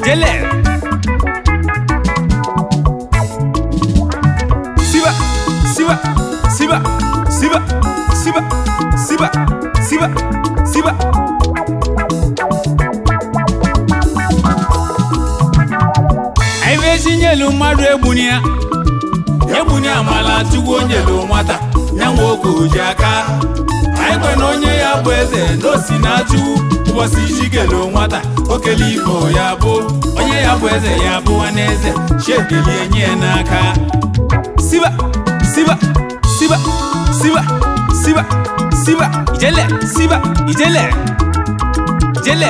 ijele siba siba siba siba siba siba siba siba anyị bụ etinyelu mmadụ egbuni ya egbuni amala chukwu onyelu nwata ya nwe oge oji aka anyị kwe na onye ya bụ eze na osi na-achụ ụbọchị iji kelu nwata okele igbo ya bụ onye ya bụ eze ya bụ nwanne eze chiekelie nye ya n'aka siba siba siba siba siba siba ijele siba ijele ijele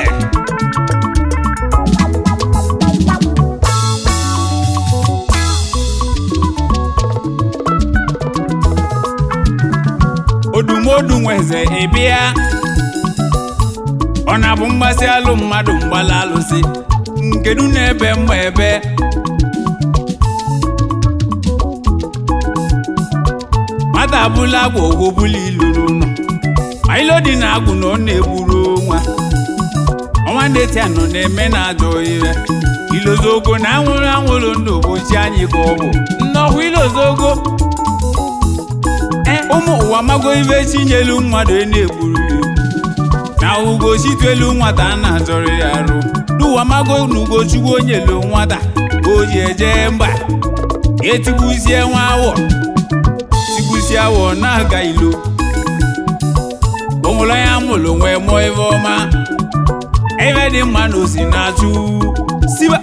odumodu nweze ịbịa ọ na-abụ mgbasị alụ mmadụ mgbala alụsị nkedu na-ebe mma ebe nwata abụla agwa ogwobula ilu n'ụlọ ailo dị na agwụ na ọ na-egburu nwa ọnwa ndeti anọ na-eme na ajọ ire ilozogo na anwụrụ anwụrụ ndụ bochi anyị ka ọ bụ nnọkwa ilozogo ụmụ ụwa mago ibe chinyelu mmadụ ị na-egburu ya na ugochitelu nwata a na-azọrọ ya arụ n'ụwa mago na ugochukwu onyelu nwata ka o ji eje mba etigbuzie nwa awọ tigbuzie awọ na-aga ilo onwere onye amụrụ nwee mụọ ebe ọma ebe dị mma na osi na-achụ siba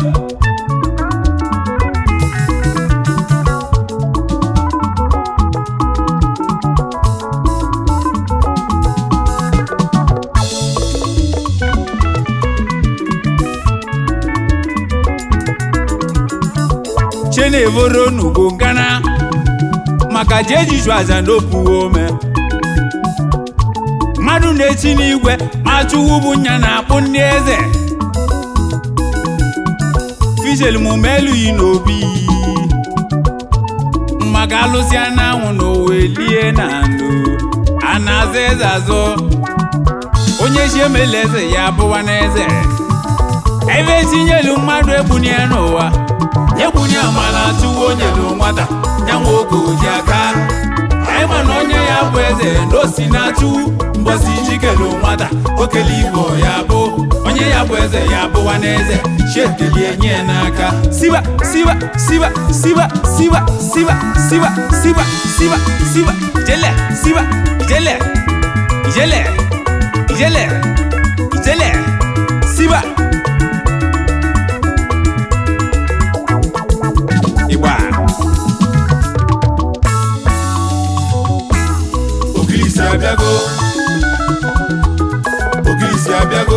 chenevoro n'ugo ngana maka ji ejiju aza n'opuwe ome mmadụ na-echi n'igwe ma chụwu bụ nya na-akpụ ndị eze fijel mume elughị n'obi maka alụsị anyanwụ na owe lie na ndụ a na-aza eze azụ onye chi emela eze ya bụwa n'eze ebe etinyelu mmadụ egbunye n'ụwa egbunye amala chụwa onye lu nwata ya nwe oge oji aka anyị ma na onye ya bụ eze na osi na-achụ mbosi jikelu nwata okele igbo ya bụ onye ya bụ eze ya bụwa n'eze chiekelie nye ya n'aka siba siba siba siba siba siba siba siba siba siba ijele siba ijele ijele ijele ijele siba igba Ogilisi abịago Ogilisi abịago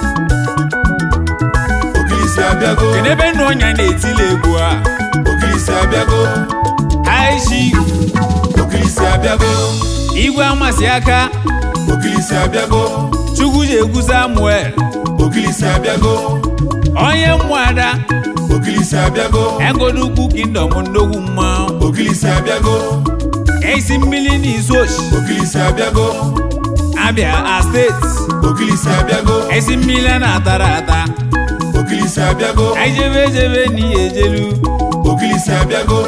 Ogilisi abịago kedu ebe nna ọnya na-etili egwu a Ogilisi abịago aishi Ogilisi abịago igwe amasị aka Ogilisi abịago chukwu ji egwu samuel Ogilisi abịago onye mmụada Ogilisi abịago egodukwu kingdom nnogwu mmanwụ Ogilisi abịago esi mmiri n'izu ochi Ogilisi abịago abịa a steeti Ogilisi abịago esi mmiri a na-atara ata Ogilisi abịago ejebe ejebe n'ihe ejelu Ogilisi abịago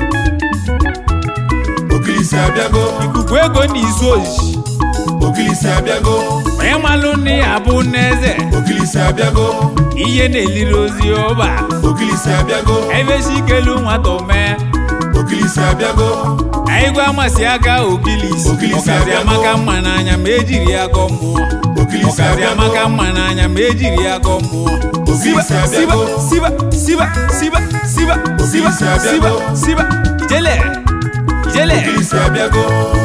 Ogilisi abịago ikuku ego n'izu ochi Ogilisi abịago onye malụ nne ya bụ n'eze Ogilisi abịago ihe na-eliri ozi ọba Ogilisi abịago ebesi ikelu nwata omee Ogilisi abịago igwe amasị aka ogilisi Ogilisi ọkazi abịago. amaka mma n'anya ma ejiri ya gọọ mmụọ Ogilisi ọkazi abịago amaka mma n'anya ma ejiri ya gọọ mmụọ siba Ogilisi siba abịago siba siba siba siba siba Ogilisi siba abịago. siba ijele ijele Ogilisi abịago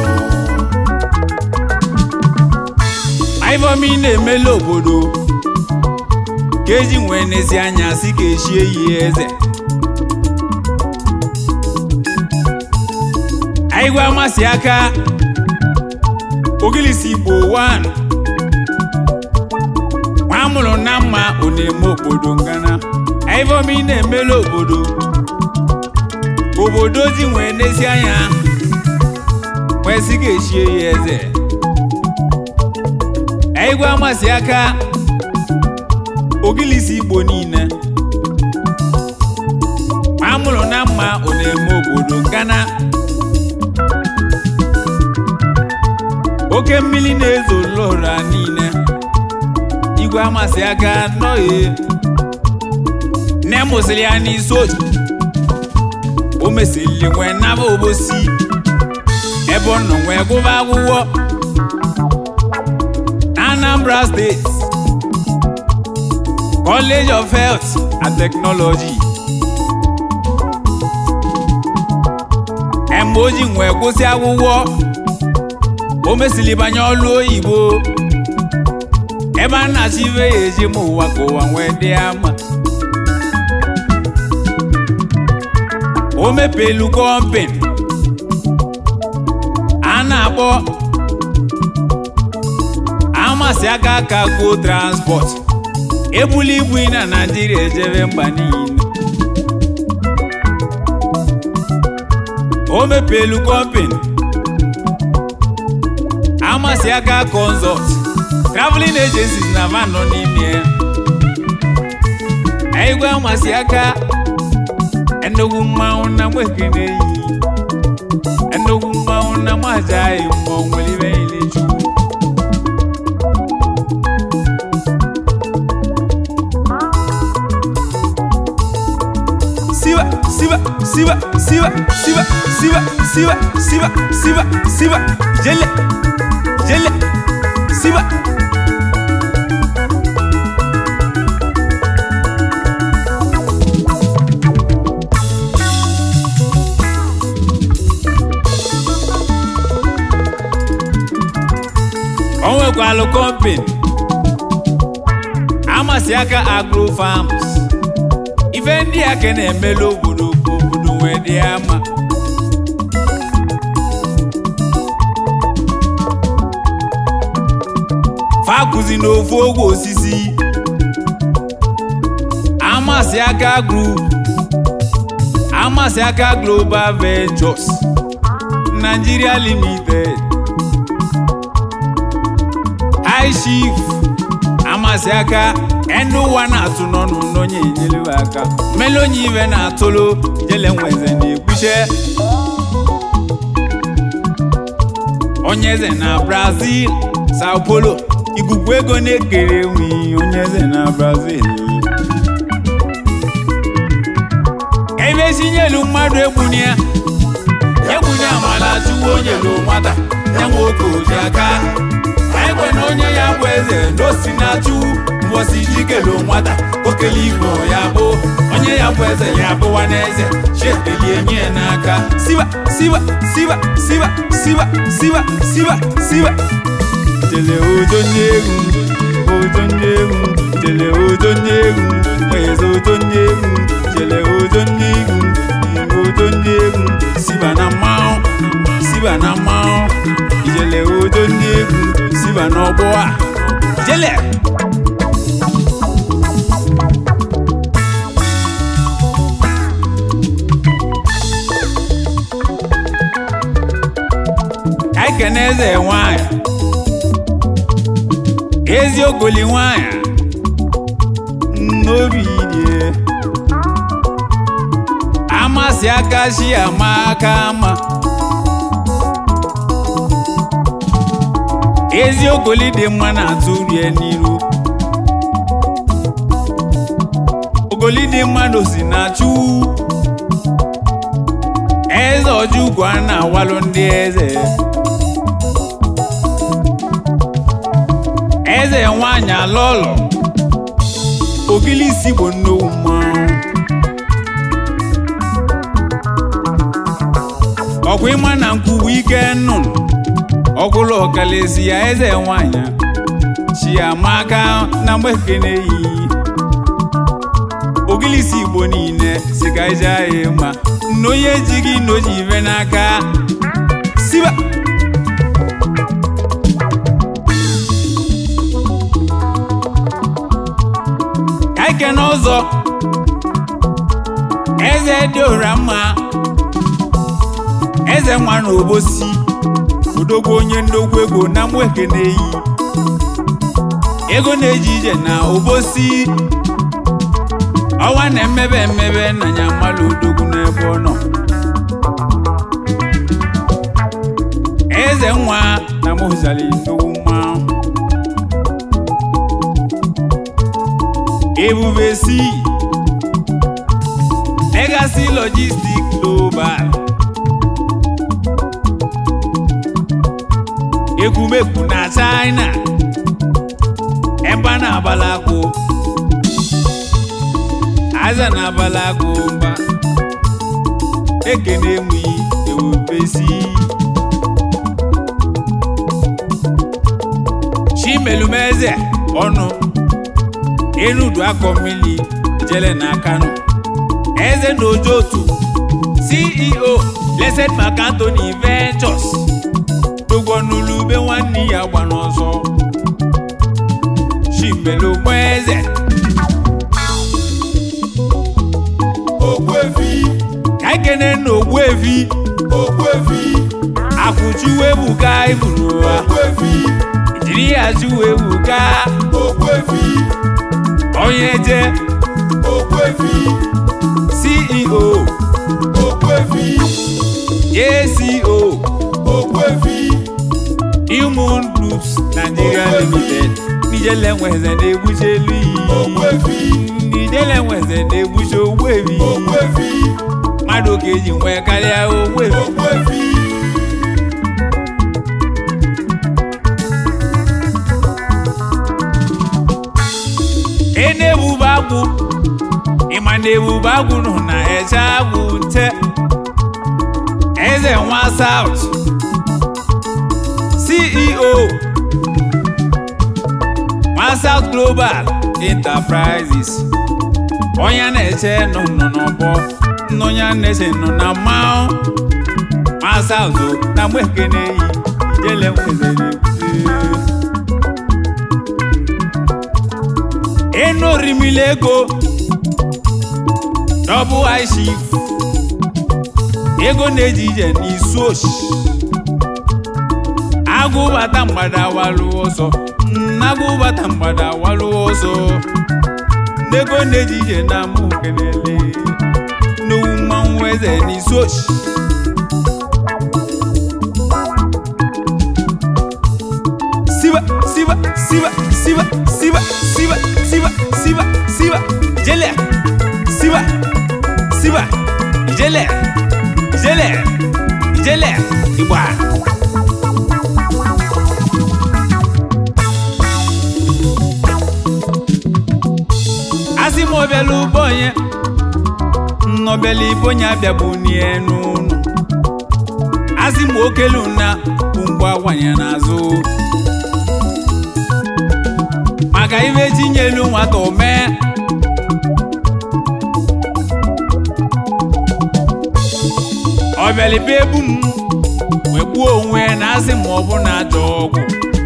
ivomi na-emela obodo ka eji nwee n'ezi anya si ka echie yi eze igwe amasị aka ogilisi igbo 1 nwa amụrụ na mma ọ na-eme obodo ngana ivomi na-emela obodo obodo ji nwee n'ezi anya wee si ka echie ya eze igwe amasị aka ogilisi igbo niile amụrụ na mma ọ na-eme obodo gana oke mmiri na-ezo lora niile igwe amasị aka nọghị nne mụsịrị ya n'isi otu o mesịrị nwee naba obosi ebe ọ nọ nwee gụba akwụkwọ na Anambra steeti College of Health and Technology mgbe o ji nwee kwụsị akwụkwọ o mesịrị banye ọlụ oyibo ebe a na-achọ ibe ya eji ma ụwa ka ụwa nwee dị ama o mepelu kọmpin a na-akpọ amasị aka aka go transport ebuli ibu na naijiria ejebe mba niile o mepelu kọmpin amasị aka consult traveling agencies na van nọ n'ime ya igwe amasị aka ennukwu mmanwụ na mwekene yi ennukwu mmanwụ na mwajaghị mmụọ nwere ibe niile chukwu siba siba siba siba siba siba siba siba siba siba jele jele siba o nwekwalụ kọmpin amasị aka agro farms ife ndị a ka na-emelu obodo ka obodo wee dị ama fakụzi n'ofu ogwe osisi amasị aka group amasị aka global ventures nigeria limited high chief amasị aka ndị ụwa na-atụ n'ọnụ n'onye enyelu aka mmele onye ibe na-atụlụ jele nweze na-ekpuche onye eze na brazil sao paulo ikuku ego na-ekere enwe onye eze na brazil ebe etinyelu mmadụ egbuni ya egbuni amala chukwu onye lu nwata ya nwe oke oji aka ekwe na onye ya bụ eze n'osi na-achụ mbosi jikelu nwata okele igbo ya bụ onye ya bụ eze ya bụwa n'eze chiekelie nye ya n'aka siba siba siba siba siba siba siba siba jele ojo nye egwu ojo nye egwu jele ojo nye egwu mweze ojo nye egwu jele ojo nye egwu ojo nye egwu siba na mmanwụ siba na mmanwụ ijele ojo nye egwu siba n'ọgbọ a jele ka anyị kene eze nwanyị eziokoli nwanyị n'obi die amasị aka chi ama aka ama eziokoli dị mma na-atụ rie n'iru ogoli dị mma n'osi na chu eze ọjụgwu a na-awalụ ndị eze eze nwanyị alọlọ ogilisi bụ nnukwu mmanwụ ọkwa ịma na nkwubu ike nnụnụ ọkwụlụ ọkalesi ya eze nwanyị chiamaka na mgbekene yi ogilisi igbo niile si ka ije anyị mma na onye ejighị n'oji ibe n'aka siba ka ike n'ụzọ eze dị ụra mma eze nwa na obosi odogwu onye ndogwu ego na mwekene yi ego na-eji ije na obosi ọnwa na-emebe emebe na ya mmalụ odogwu n'ebe ọ nọ eze nwa na mozali nnukwu mmanwụ ebube si legacy logistic global ekwumekwu na china ebe a na-agbala akpụ aza na-agbala akpụ mba ekene enweghị ewubesi chimelumeze ọnụ enudu akọ mmiri jele na kano eze na ojotu ceo blessed mark anthony ventures togwonulube nwanne ya gba n'ọzọ chimelumeze Ogbuefi, ka ekene na ogbuefi Ogbuefi, akwụchuwebuka iburu ụwa Ogbuefi, jiri ya chuwebuka Ogbuefi, onye je Ogbuefi, ceo Ogbuefi, jco Ogbuefi, human groups nigeria limited nijele nweze na-egbuche elu iyi Ogbuefi, nijele nweze na-egbuche ogbuefi Ogbuefi, mmadụ ka eji nwee karịa ogbuefi Ogbuefi, ị na-ebube agwụ ịma na ebube agwụ nọ na eche agwụ nte eze nwa saut ceo nwa saut global enterprises onye na-eche nọ nọ n'ọbọ onye na-eche nọ na mmanwụ nwa saut na mgbe ekene yi ijele nwezere enu orimili ego dọbụ ishif ego na-eji ije n'isu oshi agụbata mgbada walụ ọsọ agụbata mgbada walụ ọsọ n'ego na-eji ije na mụ kenele n'owu mmanwụ eze n'isu oshi siba siba siba siba siba siba siba siba siba jele siba siba jele jele jele igba asị m ọbịala ụgbọ onye nnọbịala ibe onye abịagbu n'enu ụnụ asị m okelu na bụ mgbe awanye n'azụ maka ife tinyelu nwata omee ọbịalibe ebu m wee gbuo onwe ya na asị ma ọ bụ na ajọ ọgwụ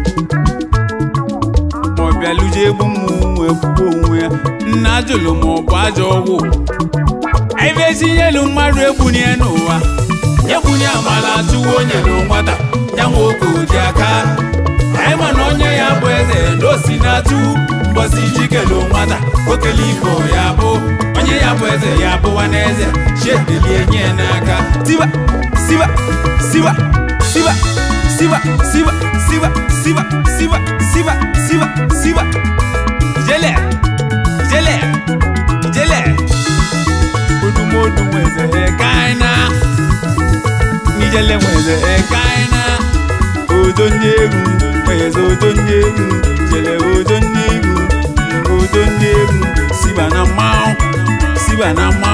ma ọ bịaluje egbu m wee gbuo onwe ya nna jụlụ ma ọ bụ ajọ ọgwụ ife tinyelu mmadụ egbunye n'ụwa egbunye amala chụwa onye na nwata ya nwa oge odi aka anyị ma na onye ya bụ eze na osi na-atụ mbọsi jikelu nwata okele ibo ya bụ onye ya bụ eze ya bụwa n'eze chiedelie nye ya n'aka siba siba siba siba siba siba siba siba siba siba siba siba ijele ijele ijele odumodu nweze ekaina nijele nweze ekaina ojo ndị egwu nweze ojo ndị egwu jele ojo ndị egwu ojo ndị egwu siba na mmanwụ siba na mmanwụ